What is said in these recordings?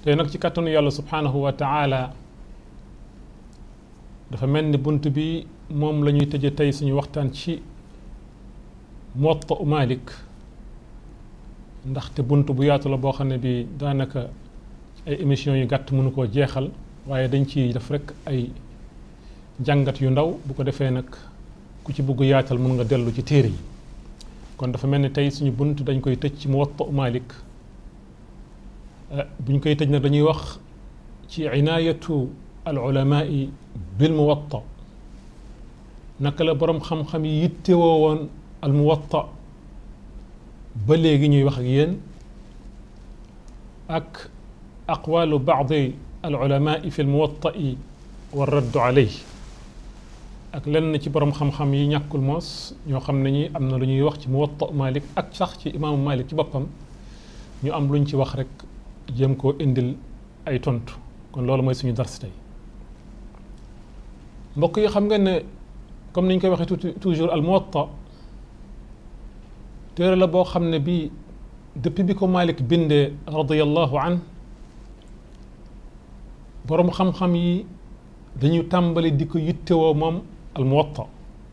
tey nag ci kàttanu yàlla subhaanahu wa taala dafa mel ni bunt bi moom la ñuy tëje tey suñu waxtaan ci Muwatta u Malik ndaxte bunt bu yaatu la boo xam ne bi daanaka ay émissions yu gàtt mënu koo jeexal waaye dañ ci def rek ay jàngat yu ndaw bu ko defee nag ku ci bugg yaatal mën nga dellu ci téere yi kon dafa mel ni tey suñu bunt dañ koy tëj ci Muwatta u Malik buñ koy tëj nag dañuy wax ci inaayatu al ulamaai bil muwatta naka la boroom xam-xam yi yittewoo woon al muwatta ba léegi ñuy wax ak yéen ak aqwalu baadi al ulamaai fi l muwatta'i wa raddu alayh ak lenn ci boroom xam-xam yi ñàkkul moos ñoo xam ne ñi am na lu ñuy wax ci muwatta Malik ak sax ci imaamu Malik ci boppam ñu am luñ ci wax rek jéem koo indil ay tontu kon loolu mooy suñu dars tey mbokk yi xam nga ne comme ni ñu koy waxee tuuti toujours al muwatta téere la boo xam ne bii depuis bi ko Malik bindee radiyallahu an boroom xam-xam yi dañu tàmbali di ko yittewoo moom al muwatta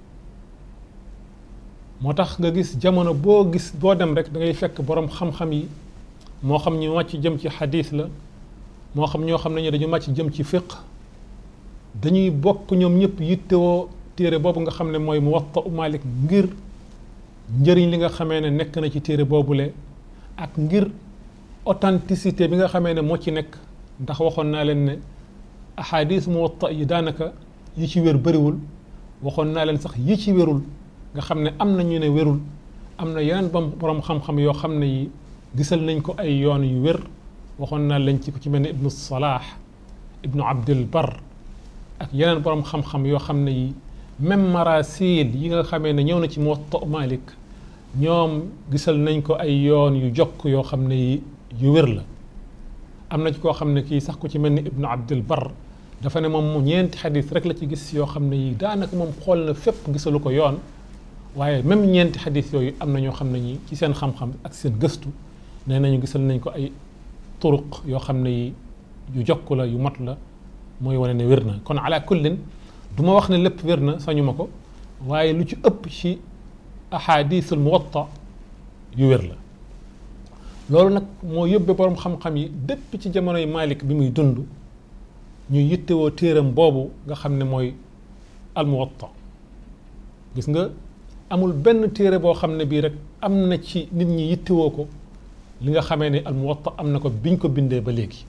moo tax nga gis jamono boo gis boo dem rek da ngay fekk boroom xam-xam yi moo xam ñu màcc jëm ci xadiis la moo xam ñoo xam ne ñu dañu màcc jëm ci fiq dañuy bokk ñoom ñëpp yittewoo téere boobu nga xam ne mooy Muwatta u Malik ngir njëriñ li nga xamee ne nekk na ci téere boobule ak ngir authenticité bi nga xamee ne moo ci nekk ndax waxoon naa leen ne ahadis Muwatta yi daanaka yi ci wér bëriwul waxoon naa leen sax yi ci wérul nga xam ne am na ñu ne wérul am na yeneen bam borom xam-xam yoo xam ne yi gisal nañ ko ay yoon yu wér waxoon naa leen ci ku ci mel ne ibnu Salah ibnu Abdul Bar ak yeneen borom xam-xam yoo xam ne yi même marasil yi nga xamee ne ñëw na ci Muwatta Malik ñoom gisal nañ ko ay yoon yu jokk yoo xam ne yi yu wér la am na ci koo xam ne kii sax ku ci mel ni ibnu Abdul Bar dafa ne moom mu ñeenti xadis rek la ci gis yoo xam ne yi daanaka moom xool na fépp gisalu ko yoon waaye même ñeenti xadis yooyu am na ñoo xam ne ñi ci seen xam-xam ak seen gëstu nee nañu gisal nañ ko ay turuq yoo xam ne yi yu jokk la yu mot la mooy wane ne wér na kon ala kullin du ma wax ne lépp wér na sañu ma ko waaye lu ci ëpp ci ahadisul muwatta yu wér la loolu nag moo yóbbee borom xam-xam yi dépp ci jamonoy Malik bi muy dund ñu yittewoo téeram boobu nga xam ne mooy al muwatta gis nga amul benn téere boo xam ne bii rek am na ci nit ñi yittewoo ko li nga xamee ne al muwatta am na ko biñ ko bindee ba léegi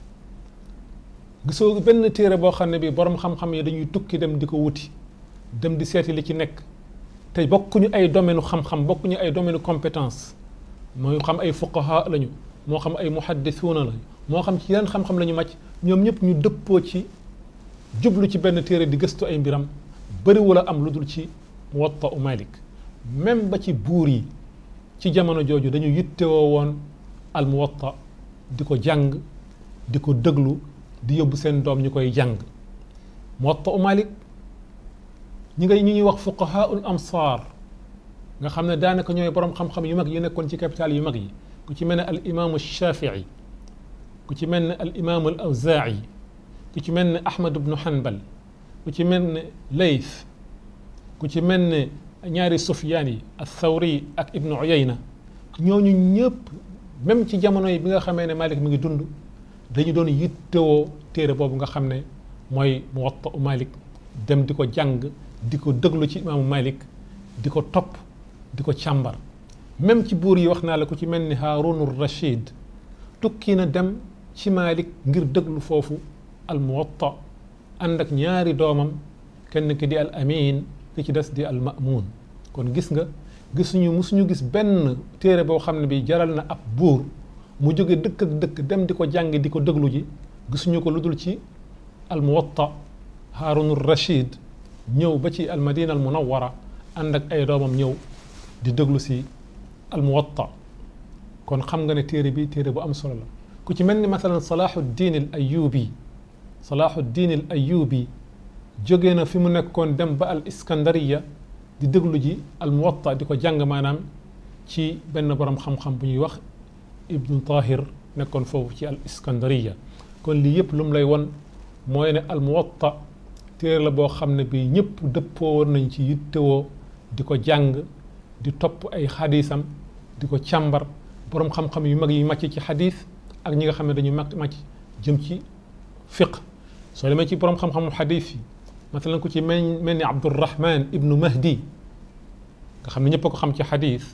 gisoo benn téere boo xam ne bii borom xam-xam yi dañuy tukki dem di ko wuti dem di seeti li ci nekk te bokkuñu ay domaine xam-xam bokkuñu ay domaine compétence moo xam ay fuqaha lañu moo xam ay muhaddisuuna lañu moo xam ci yeneen xam-xam la ñu màcc ñoom ñëpp ñu dëppoo ci jublu ci benn téere di gëstu ay mbiram bëriwul a am lu dul ci Muwatta u Malik même ba ci buur yi ci jamono jooju dañu yittewoo woon al Muwatta di ko jàng di ko dëglu di yóbbu seen doom ñu koy jàng Muwatta u Malik ñi ngay ñi ñuy wax fuqahaul amsaar nga xam ne daanaka ñooy borom xam-xam yu mag yi nekkoon ci capital yu mag yi ku ci mel ne al imaamu Shafii ku ci mel ne al imaamu al Awzaa'i ku ci mel ne Ahmad ibnu Hanbal ku ci mel ne Layth ku ci mel ne ñaari Sufyaan yi al-Thawri ak Ibnu Uyayna ñooñu ñëpp même ci jamono yi bi nga xamee ne Malik mi ngi dund dañu doon yittewoo téere boobu nga xam ne mooy Muwatta u Malik dem di ko jàng di ko déglu ci imaamu Malik di ko topp di ko càmbar même ci buur yi wax naa la ku ci mel ni Haarunur Rashid tukki na dem ci Malik ngir déglu foofu al Muwatta ànd ak ñaari doomam kenn ki di al Amin ki ci des di al Ma'mun kon gis nga gisuñu musuñu gis benn téere boo xam ne bi jaral na ab buur mu jóge dëkk ak dëkk dem di ko jàng di ko déglu ji gisuñu ko lu dul ci al Muwatta Haarunur Rashid ñëw ba ci al Madina al Munawwara ànd ak ay doomam ñëw di déglu si al Muwatta kon xam nga ne téere bi téere bu am solo la ku ci mel ni masalan Salahuddin al Ayyubi Salahuddin al Ayyubi jóge na fi mu nekkoon dem ba al Iskandariya di déglu ji al Muwatta di ko jàng maanaam ci benn borom xam-xam bu ñuy wax Ibnu Tahir nekkoon foofu ci al Iskandariya kon lii yëpp lu mu lay won mooy ne al muwatta téere la boo xam ne bii ñëpp dëppoo woon nañ ci yittewoo di ko jàng di topp ay xadisam di ko càmbar borom xam-xam yu mag yi màcc ci xadis ak ñi nga xam ne dañu mag màcc jëm ci fiq soo demee ci borom xam-xamu xadis yi masalan ku ci mel mel ni Abdurrahman ibnu Mahdi nga xam ne ñëpp a ko xam ci xadis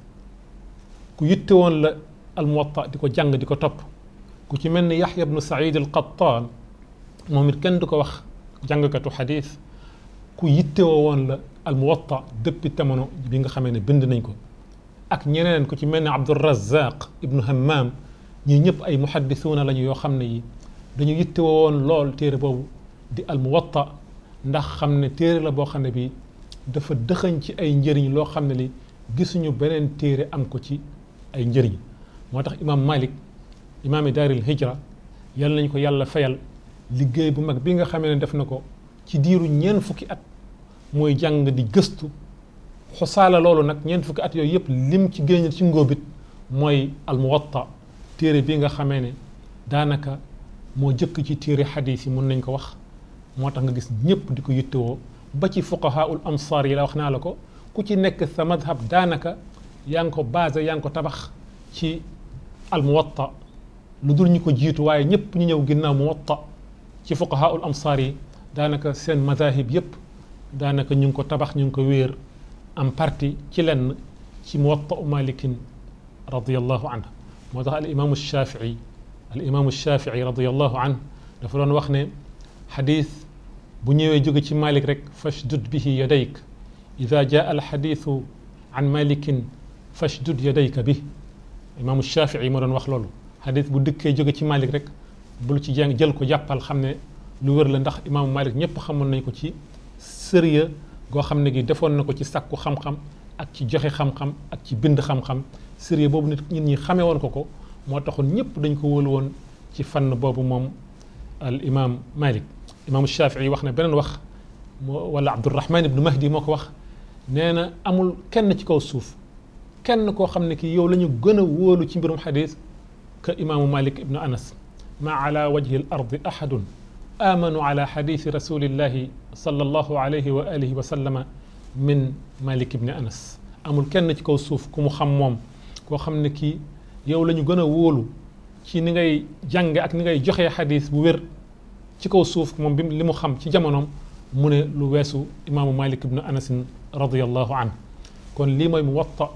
ku yitte woon la almuwatta di ko jàng di ko topp ku ci mel ni Yaxya ibnu Saïd al Qattaan moom it kenn du ko wax jàngkatu xadis ku yittewoo woon la almuwatta depuis jamono bi nga xamee ne bind nañ ko ak ñeneen ku ci mel ne Abdurazaq ibnu Hammam ñii ñëpp ay muhaddisuuna lañu yoo xam ne yi dañu yittewoo woon lool téere boobu di almuwatta ndax xam ne téere la boo xam ne bi dafa dëxañ ci ay njëriñ loo xam ne li gisuñu beneen téere am ko ci ay njëriñ moo tax imaam Malik imaami daaril hijra yal nañ ko yàlla fayal liggéey bu mag bi nga xamee ne def na ko ci diiru ñeent fukki at mooy jàng di gëstu xosaala loolu nag ñeent fukki at yooyu yëpp lim ci génn ci ngóobit mooy almuwatta téere bi nga xamee ne daanaka moo jëkk ci téere xadiis yi mun nañ ko wax moo tax nga gis ñëpp di ko yittewoo ba ci fuqahaul amsaar yi la wax naa la ko ku ci nekk sa madhab daanaka yaa ngi ko basé yaa ngi ko tabax ci almuwatta lu dul ñu ko jiitu waaye ñëpp ñu ñëw ginnaaw muwatta ci fuqahaul amsaar yi daanaka seen madahib yëpp daanaka ñu ngi ko tabax ñu ngi ko wéer en partie ci lenn ci muwatta u malikin radiallahu anhu moo tax al imaamu shafii al imaamu shafii radiallahu anhu dafa doon wax ne xadis bu ñëwee jóge ci malik rek fashdud bihi yadayk ida jaa al xadisu an malikin fashdud yadayka bi imaamu shafii moo doon wax loolu xadis bu dëkkee jóge ci malik rek bul ci jàng jël ko jàppal xam ne lu wér la ndax imaamu malik ñëpp xamoon nañ ko ci sérieux goo xam ne gi defoon na ko ci sàkku xam-xam ak ci joxe xam-xam ak ci bind xam-xam sérieux boobu nit nit ñi xamee woon ko ko moo taxoon ñëpp dañ ko wóolu woon ci fànn boobu moom al imam malik imaamu shafii wax na beneen wax wala abdurahman ibnu mahdi moo ko wax nee na amul kenn ci kaw suuf kenn koo xam ne ki yow la ñu gën a wóolu ci mbirum xadis que imaamu malik ibnu anas ma ala wajhi al ardi ahadun amanu ala xadisi rasulillahi sallallahu alayhi wa alihi wa sallama min malik ibni anas amul kenn ci kaw suuf ku mu xam moom koo xam ne kii yow la ñu gën a wóolu ci ni ngay jànge ak ni ngay joxee xadis bu wér ci kaw suuf moom bi li mu xam ci jamonoom mu ne lu weesu imaamu malik ibnu anasin radiallahu an kon lii mooy muwatta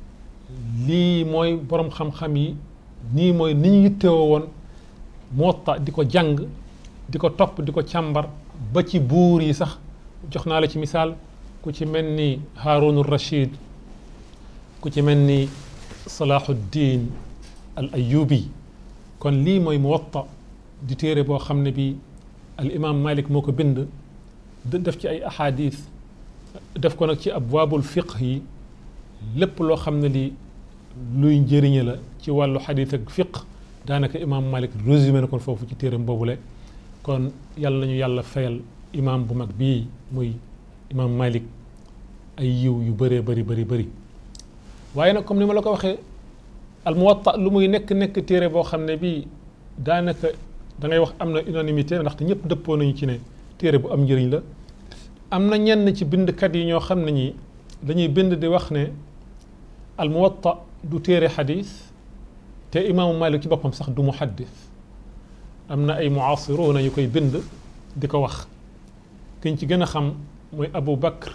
lii mooy borom xam-xam yi nii mooy ni ñu yittewoo woon muwatta di ko jàng di ko topp di ko càmbar ba ci buur yi sax jox naa la ci misaal ku ci mel ni Haarun Rachid ku ci mel ni Salahuddin al Ayyubi kon lii mooy muwatta di téere boo xam ne bi al imam Malik moo ko bind def ci ay ahadis def ko nag ci abwaabul fiqh yi lépp loo xam ne li luy njëriñe la ci wàllu xadis ak fiqh daanaka imam Malik résumé na ko foofu ci téeram boobule kon yàlla nañu yàlla fayal imam bu mag bii muy imam Malik ay yiw yu bëree bëri bëri bëri waaye nag comme ni ma la ko waxee al muwatta lu muy nekk nekk téere boo xam ne bii daanaka da ngay wax am na unanimité ndaxte ñëpp dëppoo nañu ci ne téere bu am njëriñ la am na ñenn ci bindkat yi ñoo xam ne ñi dañuy bind di wax ne al muwatta du téere xadis te imaamu Malik ci boppam sax du muhaddis am na ay muasiruuna yu koy bind di ko wax kiñ ci gën a xam mooy Abu Bakr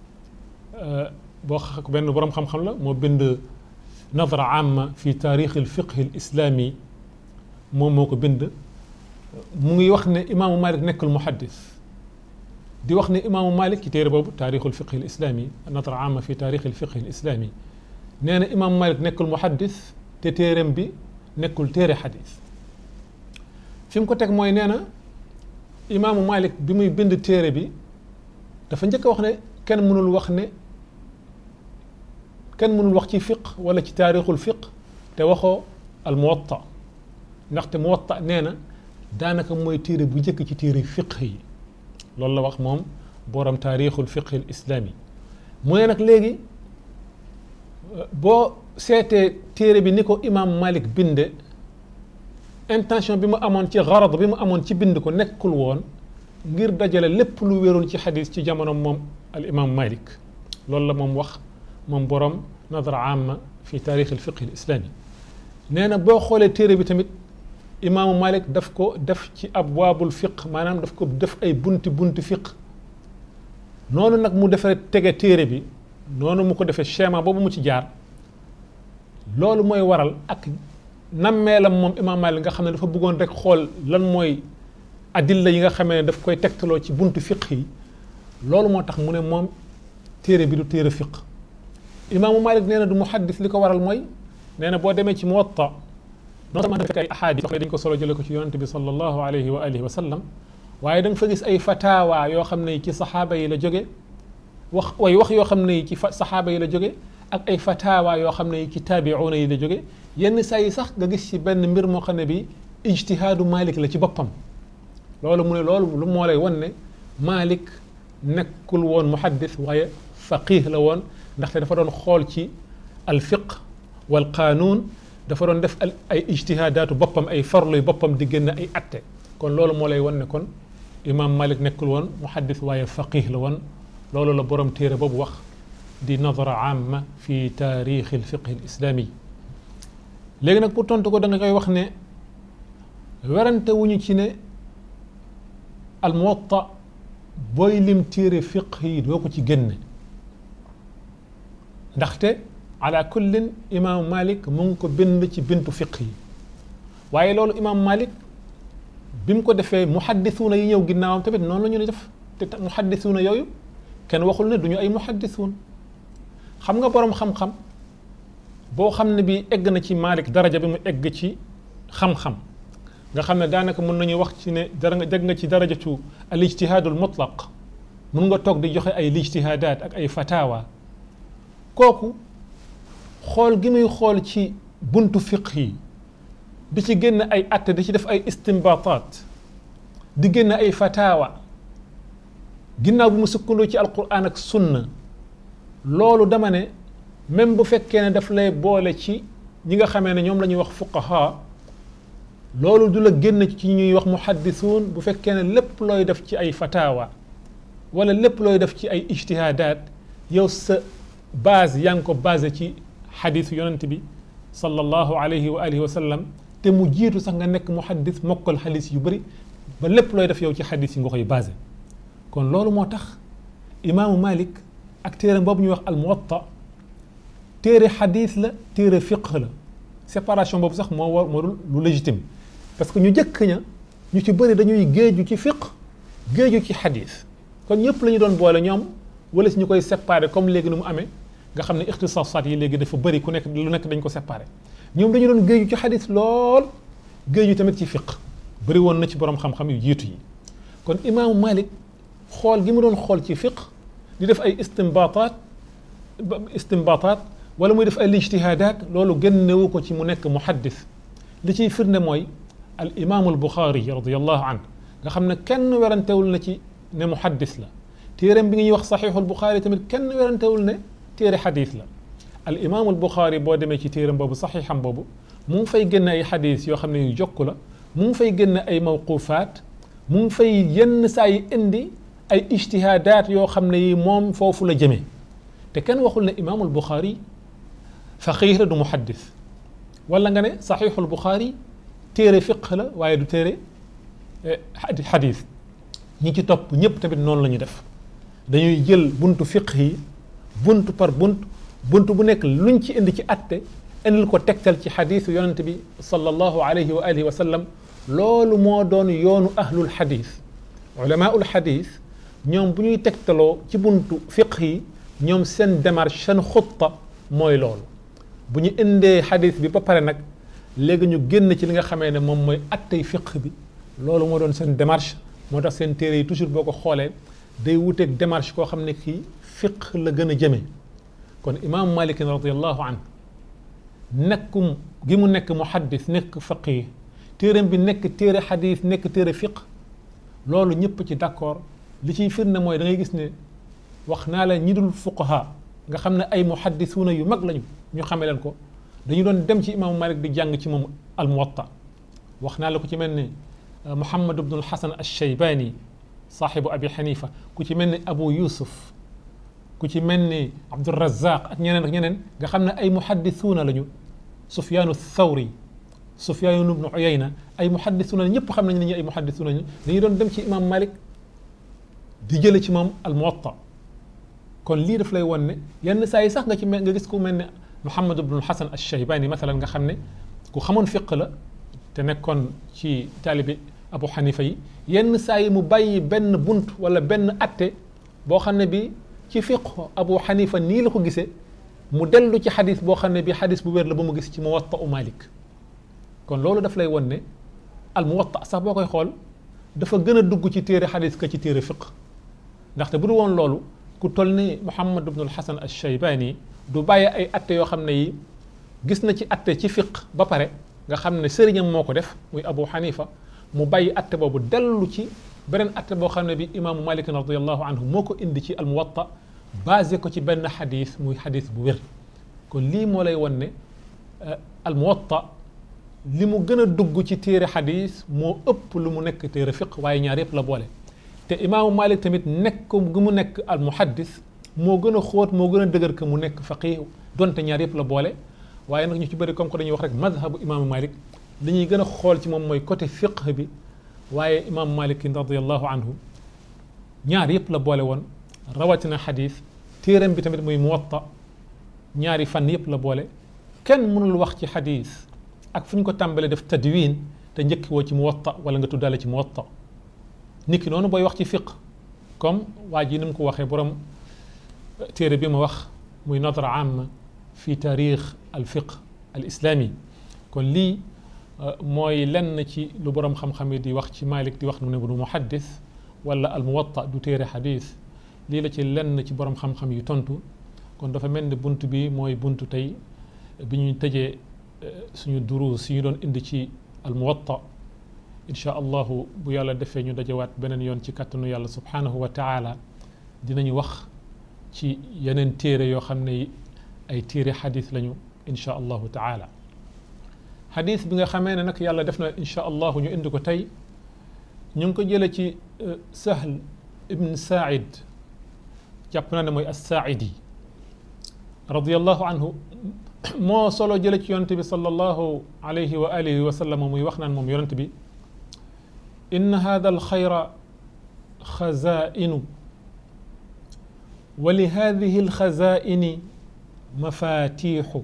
boo xa benn boroom xam-xam la moo bind nadra amma fi taarix al fiqh al islami moom moo ko bind mu ngi wax ne imaamu Malik nekkul muhaddis di wax ne imaamu Malik ci téere boobu taarixul fiqh al islami nadra amma fi taarix al fiqh al islami nee na imaamu Malik nekkul muhaddis te téereem bi nekkul téere xadis fi mu ko teg mooy nee na imaamu Malik bi muy bind téere bi dafa njëkk a wax ne kenn mënul wax ne kenn mënul wax ci fiq wala ci taarixul fiq te waxoo al muwatta ndaxte muwatta nee na daanaka mooy téere bu njëkk ci téere fiq yi loolu la wax moom boroom taarixul fiq al islami mu ne nag léegi boo seetee téere bi ni ko imaam Malik binde intention bi mu amoon ci garad bi mu amoon ci bind ko nekkul woon ngir dajale lépp lu wéeroon ci xadis ci jamono moom al imam malik loolu la moom wax moom borom nadra amma fi taarix al fiqh al islami nee na boo xoolee téere bi tamit imaamu malik daf ko def ci abwaabul fiq maanaam daf ko def ay bunti bunti fiq noonu nag mu defee tege téere bi noonu mu ko defee schéma boobu mu ci jaar loolu mooy waral ak nammeelam moom imaam malik nga xam ne dafa bëggoon rek xool lan mooy adilla yi nga xamee ne daf koy tegtaloo ci buntu fiq yi loolu moo tax mu ne moom téere bi du téere fiq imaamu malik nee na du muhaddis li ko waral mooy nee na boo demee ci muwatta non seulement fekk ay ahadis yoo xam ne dañ ko solo jële ko ci yonante bi sallallahu alayhi wa alihi wa sallam waaye da nga fa gis ay fatawa yoo xam ne ci saxaaba yi la jóge wax way wax yoo xam ne ci saxaaba yi la jóge ak ay fatawa yoo xam ne ci taabiuuna yi la jóge yenn saa yi sax nga gis ci benn mbir moo xam ne bi ijtihaadu malik la ci boppam loolu mu ne loolu lu moo lay won ne malik nekkul woon muhaddis waaye faqih la woon ndaxte dafa doon xool ci alfiq wal qaanuun dafa doon def ay ijtihaadaatu boppam ay farluy boppam di génn ay atte kon loolu moo lay won ne kon imam malik nekkul woon muhaddis waaye faqih la woon loolu la borom téere boobu wax di nadara amma fi taarix alfiqh alislami léegi nag pour tontu ko da nga koy wax ne werante wuñu ci ne almuwatta booy lim téere fiq yi doo ko ci génne ndaxte ala kullin imaamu malik mu ngi ko bind ci bintu fiq yi waaye loolu imaamu malik bi mu ko defee muhaddisuuna yi ñëw ginnaawam tamit noonu la ñu def te muhaddisuuna yooyu kenn waxul ne du ñu ay muhaddisuun xam nga boroom xam-xam boo xam ne bi egg na ci malik daraja bi mu egg ci xam-xam nga xam ne daanaka mën nañu wax ci ne dara nga jeg nga ci darajatu al ijtihaadul mutlaq mun nga toog di joxe ay lijtihaadaat ak ay fatawa kooku xool gi muy xool ci buntu fiq yi di ci génn ay atte di ci def ay istinbataat di génn ay fatawa ginnaaw bi mu sukkandoo ci alquran ak sunna loolu dama ne même bu fekkee ne daf lay boole ci ñi nga xamee ne ñoom la ñuy wax fuqaha loolu du la génn ci ñuy wax muhaddisuun bu fekkee ne lépp looy def ci ay fatawa wala lépp looy def ci ay ijtihaadaat yow sa base yaa ngi ko basé ci xadisu yonent bi sallallahu alayhi wa alihi wa sallam te mu jiitu sax nga nekk muhaddis mokkal xadis yu bëri ba lépp looy def yow ci xadis yi nga koy basé kon loolu moo tax imaamu malik ak téere boobu ñuy wax al muwatta téere xadis la téere fiqh la séparation boobu sax moo war moo dul lu légitime parce que ñu jëkk ña ñu ci bëri dañuy géeju ci fiqh géeju ci xadis kon ñëpp la ñu doon boole ñoom wala si ñu koy séparé comme léegi ni mu amee nga xam ne ixtisaasaat yi léegi dafa bëri ku nekk lu nekk dañ ko séparé ñoom dañu doon géeju ci xadis lool géeju tamit ci fiqh bëri woon na ci borom xam-xam yu jiitu yi kon imaamu malik xool gi mu doon xool ci fiqh di def ay istinbataat istinbataat wala muy def ay ijtihaadaat loolu génnewu ko ci mu nekk muhaddis li ciy firnde mooy al imaamu al buxaari radiallahu an nga xam ne kenn werantewul na ci ne muhaddis la téereem bi ngi ñuy wax saxiixul buxaari tamit kenn werantewul ne téere xadis la al imaamu al buxaari boo demee ci téereem boobu saxiixam boobu mu ngi fay génne ay xadis yoo xam ne yu jokk la mu ngi fay génne ay mawqufaat mu ngi fay yenn saa yi indi ay ijtihaadaat yoo xam ne yi moom foofu la jëmee te kenn waxul ne imaamul buxaari faqiih la du muhaddis wala nga ne saxiixul buxaari téere fiq la waaye du téere xadis ñi ci topp ñëpp tamit noonu la ñuy def dañuy jël buntu fiq yi buntu par bunt buntu bu nekk luñ ci indi ci atte indil ko tegtal ci xadisu yonente bi sallallahu alayhi wa alihi wa sallam loolu moo doon yoonu ahlul xadis ulamaul xadis ñoom bu ñuy tegtaloo ci buntu fiq yi ñoom seen démarche seen xutta mooy loolu bu ñu indee xadis bi ba pare nag léegi ñu génn ci li nga xamee ne moom mooy attey fiq bi loolu moo doon seen démarche moo tax seen téere yi toujours boo ko xoolee day wuteeg démarche koo xam ne kii fiq la gën a jëmee kon imaamu malik radiallahu an nekkum gi mu nekk muhaddis nekk faqih téereem bi nekk téere xadis nekk téere fiq loolu ñëpp ci d'accord li ciy firnde mooy da ngay gis ne wax naa la ñi dul fuqaha nga xam ne ay muhaddisuuna yu mag lañu ñu xame leen ko dañu doon dem ci imaamu malik di jàng ci moom al muwatta wax naa la ku ci mel ni muhammad ibnul hasan alshaybani saaxibu abi xanifa ku ci mel ni abu yusuf ku ci mel ni abdurazaq ak ñeneen ak ñeneen nga xam ne ay muhaddisuuna lañu sufyaanu thawri sufyaanu ibnu uyayna ay muhaddisuuna la ñëpp xam nañ ne ñi ay muhaddisuuna lañu dañuy doon dem ci imam malik di jële ci moom al muwatta kon lii daf lay won ne yenn saa yi sax nga ci mel nga gis ku mel ne muhammad ibnul hasan alshaybani masalan nga xam ne ku xamoon fiq la te nekkoon ci taalibi abu xanifa yi yenn saa yi mu bàyyi benn bunt wala benn atte boo xam ne bi ci fiq abu xanifa nii la ko gisee mu dellu ci xadis boo xam ne bi xadis bu wér la ba mu gis ci muwatta u malik kon loolu daf lay won ne al muwatta sax boo koy xool dafa gën a dugg ci téere xadis ka ci téere fiq ndaxte bu du woon loolu ku toll ni muhammad ibnul hasan al shaybani du bàyyi ay atte yoo xam ne yi gis na ci atte ci fiq ba pare nga xam ne sëriñam moo ko def muy abu xanifa mu bàyyi atte boobu dellu ci beneen atte boo xam ne bi imaamu malik radiallahu anhu moo ko indi ci al muwatta basé ko ci benn xadis muy xadis bu wér kon lii moo lay won ne al muwatta li mu gën a dugg ci téere xadis moo ëpp lu mu nekk téere fiq waaye ñaar yëpp la boole te imaamu malik tamit nekk gu mu nekk al muhaddis moo gën a xóot moo gën a dëgër que mu nekk faqih donte ñaar yëpp la boole waaye nag ñu ci bëri comme que dañuy wax rek madhabu imaamu malik li ñuy gën a xool ci moom mooy côté fiqh bi waaye imaamu malik radiallahu anhu ñaar yëpp la boole woon rawatina xadis téeram bi tamit muy muwatta ñaari fan yëpp la boole kenn mënul wax ci xadis ak fu ñu ko tàmbalee def tadwin te njëkki woo ci muwatta wala nga tuddaale ci muwatta nit ki noonu booy wax ci fiq comme waa ji ni mu ko waxee borom téere bi ma wax muy nadra amma fi taarix al fiq al islami kon lii mooy lenn ci lu borom xam-xam yi di wax ci Malik di wax ne bu muhaddis wala al muwatta du téere xadis lii la ci lenn ci borom xam-xam yi tontu kon dafa mel ni bunt bi mooy buntu tey bi ñuy tëjee suñu duruus yi ñu doon indi ci al muwatta incha allahu bu yàlla defee ñu dajawaat beneen yoon ci kàttanu yàlla subhanahu wa taala dinañu wax ci yeneen téere yoo xam ne ay téere xadis lañu incha allahu taala xadis bi nga xamee ne nag yàlla def na incha allahu ñu indi ko tey ñu ngi ko jële ci sahl ibn saaid jàpp naa ne mooy assaaidi radiallahu anhu moo solo jële ci yonent bi sallallahu alayhi wa alihi wa sallam muy wax naan moom yonent bi إن هذا الخير خزائن ولهذه الخزائن مفاتيح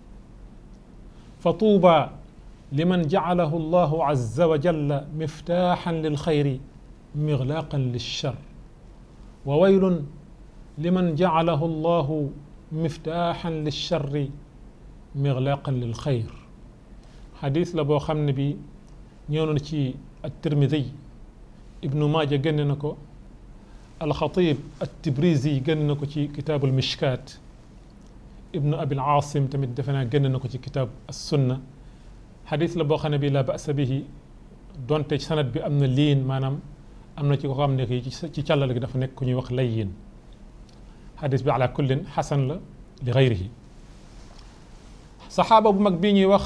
فطوبى لمن جعله الله عز وجل مفتاحا للخير مغلاقا للشر وويل لمن جعله الله مفتاحا للشر مغلاقا للخير حديث لبو خمن بي ñëw ci الترمذي ابن ماجه génn na ko الخطيب التبريزي génn na ko ci كتاب المشكات ابن أبي العاصم tamit defe naa génn na ko ci كتاب السنة xadis la boo xam ne bi la basa bihi donte sanad bi am na liin maanaam am na ci ko xam ne kii ci càllal gi dafa nekk ku ñuy wax layyin xadis bi ala kullin xasan la li gayrihi saxaaba bu mag bii ñuy wax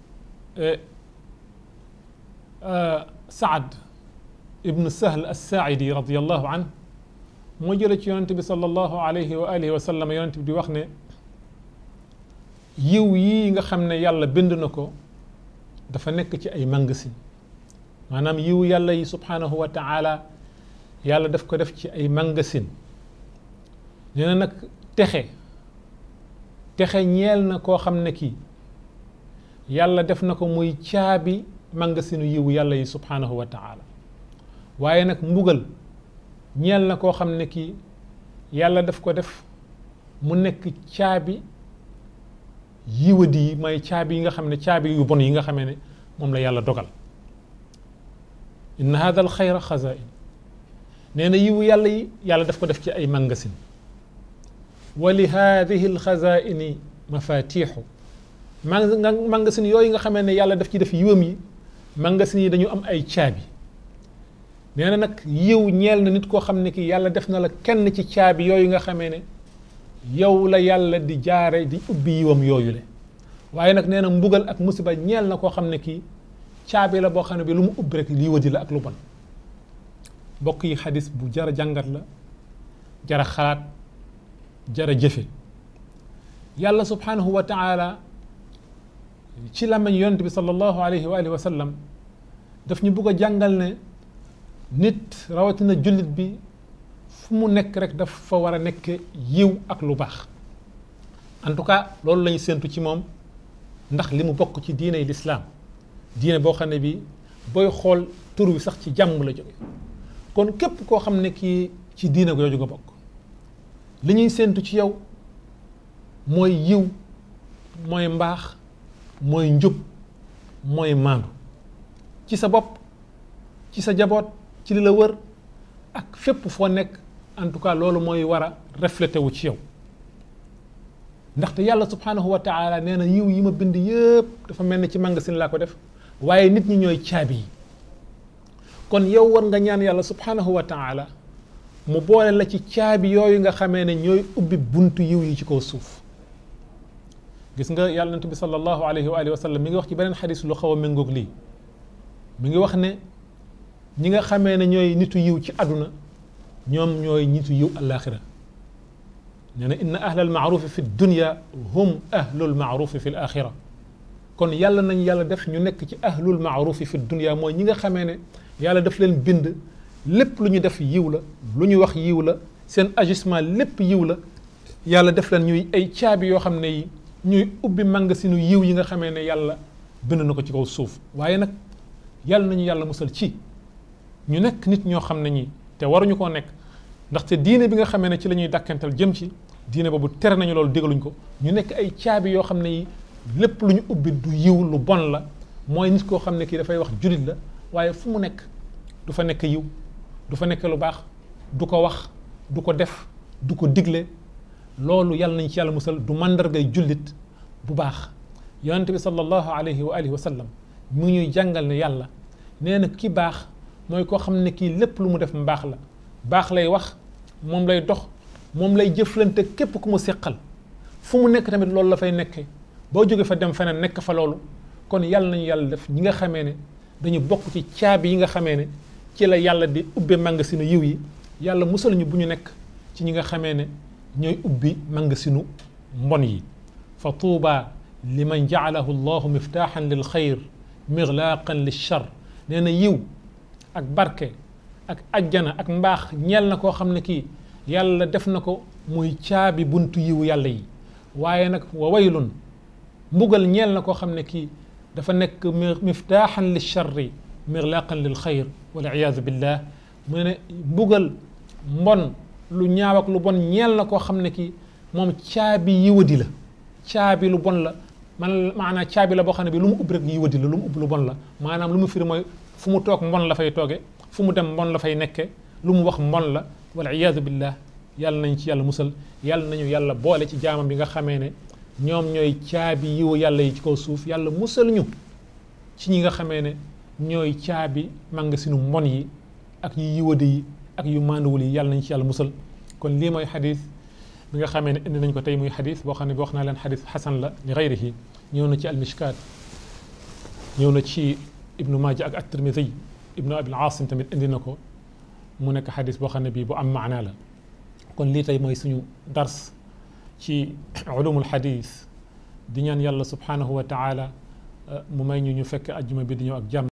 saad ibnu sahl assaaidi radiallahu an moo jële ci yonente bi salallahu alayhi wa alihi wa sallam yonente bi di wax ne yiw yii nga xam ne yàlla bind na ko dafa nekk ci ay magasin maanaam yiw yàlla yi subhanahu wa taala yàlla daf ko def ci ay magasin nee na nag texe texe ñeel na koo xam ne kii yàlla def na ko muy caabi magasinu yiw yàlla yi subhanahu wa taala waaye nag mbugal ñeel na koo xam ne kii yàlla daf ko def mu nekk caabi yiwadi yi mooy caabi yi nga xam ne caabi yu bon yi nga xamee ne moom la yàlla dogal inna hada al xayra xazain nee na yiwu yàlla yi yàlla daf ko def ci ay magasin wa li hadihi al xazaini mafatixu magasin yooyu nga xamee ne yàlla daf ci def yiwam yi magasin yi dañu am ay caabi nee na nag yiw ñeel na nit koo xam ne ki yàlla def na la kenn ci caabi yooyu nga xamee ne yow la yàlla di jaare di ubbi yiwam yooyu le waaye nag nee na mbugal ak musiba ñeel na koo xam ne kii caabi la boo xam ne bi lu mu ubbi rek lii wadi la ak lu bon mbokk yi xadis bu jara jàngat la jara xalaat jara jëfe yàlla subhanahu wa taala ci làmmiñ yonent bi sallallahu alayhi wa alihi wa sallam daf ñu bugg a jàngal ne nit rawatina jullit bi fu mu nekk rek daf fa war a nekk yiw ak lu baax en tout cas loolu lañu séentu ci moom ndax li mu bokk ci diine yi lislaam diine boo xam ne bi booy xool tur wi sax ci jàmm la jóge kon képp koo xam ne kii ci diine jooju nga bokk li ñuy séentu ci yow mooy yiw mooy mbaax mooy njub mooy maandu ci sa bopp ci sa jaboot ci li la wër ak fépp foo nekk en tout cas loolu mooy war a reflété wu ci yow ndaxte yàlla subhanahu wa taala nee na yiw yi ma bind yëpp dafa mel ni ci magasin laa ko def waaye nit ñi ñooy caabi yi kon yow war nga ñaan yàlla subhanahu wa taala mu boole la ci caabi yooyu nga xamee ne ñooy ubbi buntu yiw yi ci kaw suuf gis nga yàlla nant bi sallallahu alayhi wa alihi wa sallam mi ngi wax ci beneen xadis lu xaw a méngoog lii mi ngi wax ne ñi nga xamee ne ñooy nitu yiw ci àdduna ñoom ñooy nitu yiw alaxira nee na inna ahla almaarufi fi dunya hum ahlul maarufi fi l axira kon yàlla nañ yàlla def ñu nekk ci ahlul maarufi fi dunya mooy ñi nga xamee ne yàlla daf leen bind lépp lu ñu def yiw la lu ñu wax yiw la seen agissement lépp yiw la yàlla def leen ñuy ay caabi yoo xam ne yi ñuy ubbi mangasinu yiw yi nga xamee ne yàlla bind na ko ci kaw suuf waaye nag yàlla nañu yàlla musal ci ñu nekk nit ñoo xam ne ñi te waruñu koo nekk ndaxte diine bi nga xamee ne ci la ñuy dàkkantal jëm ci diine boobu tere nañu loolu dégaluñ ko ñu nekk ay caabi yoo xam ne yi lépp lu ñu ubbi du yiw lu bon la mooy nit koo xam ne kii dafay wax julit la waaye fu mu nekk du fa nekk yiw du fa nekk lu baax du ko wax du ko def du ko digle loolu yàlla nañ ci yàlla musal du màndargay jullit bu baax yonente bi sallallahu alayhi wa alihi wa sallam mu ñuy jàngal ne yàlla nee na ki baax mooy koo xam ne kii lépp lu mu def mbaax la baax lay wax moom lay dox moom lay jëflante képp ku mu seqal fu mu nekk tamit loolu la fay nekkee boo jógee fa dem feneen nekk fa loolu kon yàlla nañu yàlla def ñi nga xamee ne dañu bokk ci caabi yi nga xamee ne ci la yàlla di ubbe mangasinu yiw yi yàlla musal ñu bu ñu nekk ci ñi nga xamee ne ñooy ubbi mangasinu mbon yi fa tuuba liman jaalahu llahu miftaaxan lil xayr miglaaqan lil char nee na yiw ak barke ak ajjana ak mbaax ñeel na koo xam ne kii yàlla def na ko muy caabi buntu yiw yàlla yi waaye nag wa waylun mbugal ñeel na koo xam ne kii dafa nekk miftaaxan lil charri miglaaqan lil xayr wal iyaadu billah mu ne mbugal mbon lu ñaaw ak lu bon ñeel na koo xam ne kii moom caabi yiwadi la caabi lu bon la man maanaam caabi la boo xam ne bi lu mu ubbi rek yiwadi la lu mu ubbi lu bon la maanaam lu mu firi mooy fu mu toog mbon la fay tooge fu mu dem mbon la fay nekke lu mu wax mbon la wal iyaadu billah yàlla nañ ci yàlla musal yàlla nañu yàlla boole ci jaamam bi nga xamee ne ñoom ñooy caabi yiwu yàlla yi ci kaw suuf yàlla musal ñu ci ñi nga xamee ne ñooy caabi mangasinu mbon yi ak yu yiwadi yi ak yu manduwul yi yàlla nañ ci yàlla musal kon lii mooy xadis bi nga xamee ne indi nañ ko tey muy xadis boo xam ne bi wax naa leen xadis xasan la li gayrihi ñëw na ci almishkaat ñëw na ci ibnu maaja ak at-tirmidi ibnu abil asim tamit indi na ko mu nekk xadis boo xam ne bii bu am maanaa la kon lii tey mooy suñu dars ci ulumul xadis di ñaan yàlla subhanahu wa taala mu may ñu ñu fekk ajjuma bi di ñëw ak jàmm